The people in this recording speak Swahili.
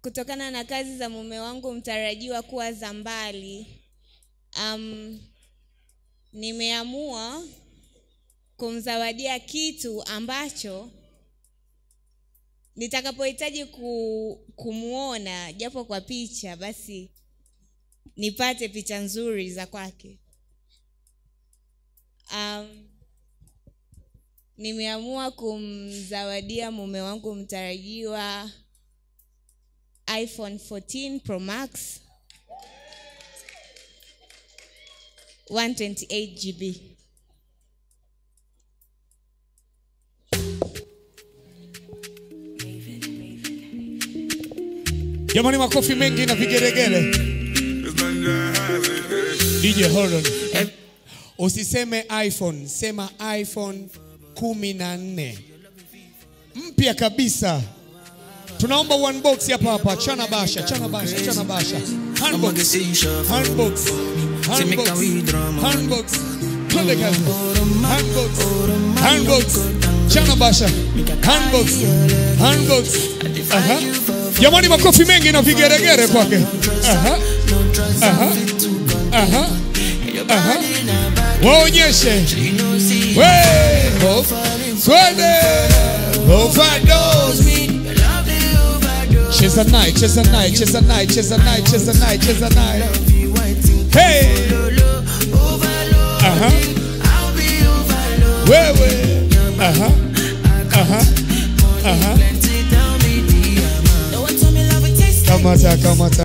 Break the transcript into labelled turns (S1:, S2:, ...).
S1: kutokana na kazi za mume wangu mtarajiwa kuwa za mbali um, nimeamua kumzawadia kitu ambacho nitakapohitaji ku, kumwona japo kwa picha basi nipate picha nzuri za kwake um, nimeamua kumzawadia mume wangu mtarajiwa iphone 14 pro max 128 gb
S2: jamani makofi mengi na vigeregere dj hold on usiseme iphone sema iphone kumi na nne mpya kabisa tunaomba one box hapa hapa chana basha chana basha chana basha handbox handbox handbox handbox twende kazi handbox handbox chana basha handbox handbox aha jamani makofi mengi na vigeregere kwake aha aha aha aha waonyeshe we swede overdose cheza naye cheza naye cheza naye cheza naye cheza naye cheza naye hey